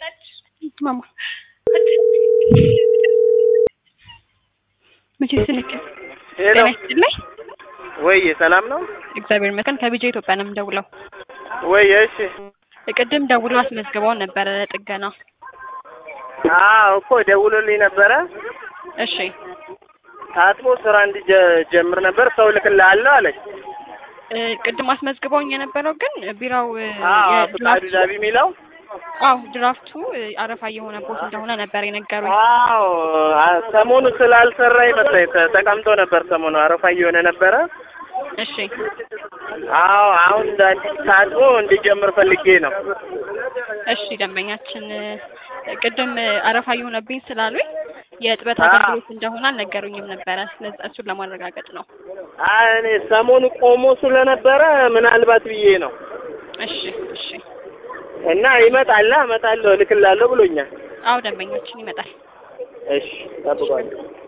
ማማ መቼ ስልክ ሄሎ ጤና ይስጥልኝ። ወይ ሰላም ነው እግዚአብሔር ይመስገን። ከቢጃ ኢትዮጵያ ነው የምደውለው። ወይ? እሺ ቅድም ደውለው አስመዝግበውን ነበረ ጥገና። አዎ እኮ ደውሎልኝ ነበረ። እሺ ታጥቦ ስራ እንዲጀምር ነበር ሰው ልክልሃለሁ አለች። እ ቅድም አስመዝግበውኝ የነበረው ግን ቢራው እ አዎ የድራፍቱ- ፍቃዱ ዳቢ የሚለው አዎ ድራፍቱ እ አረፋ የሆነ ቦት እንደሆነ ነበር የነገሩኝ። አዎ አ- ሰሞኑ ስላልሰራ ይመስለኝ ተ- ተቀምጦ ነበር። ሰሞኑ አረፋ እየሆነ ነበረ። እሺ አዎ አሁን እንደ አዲስ ታጥቦ እንዲጀምር ፈልጌ ነው። እሺ ደንበኛችን እ ቅድም እ አረፋ የሆነብኝ ስላሉኝ የእጥበት አዎ። አገልግሎት እንደሆነ አልነገሩኝም ነበረ። ስለዚህ እሱን ለማረጋገጥ ነው። አይ እኔ ሰሞኑ ቆሞ ስለነበረ ምናልባት ብዬ ነው እሺ እሺ እና ይመጣል እመጣለሁ እልክልሃለሁ ብሎኛል። አዎ ደንበኛችን ይመጣል። እሺ ጠብቋለሁ።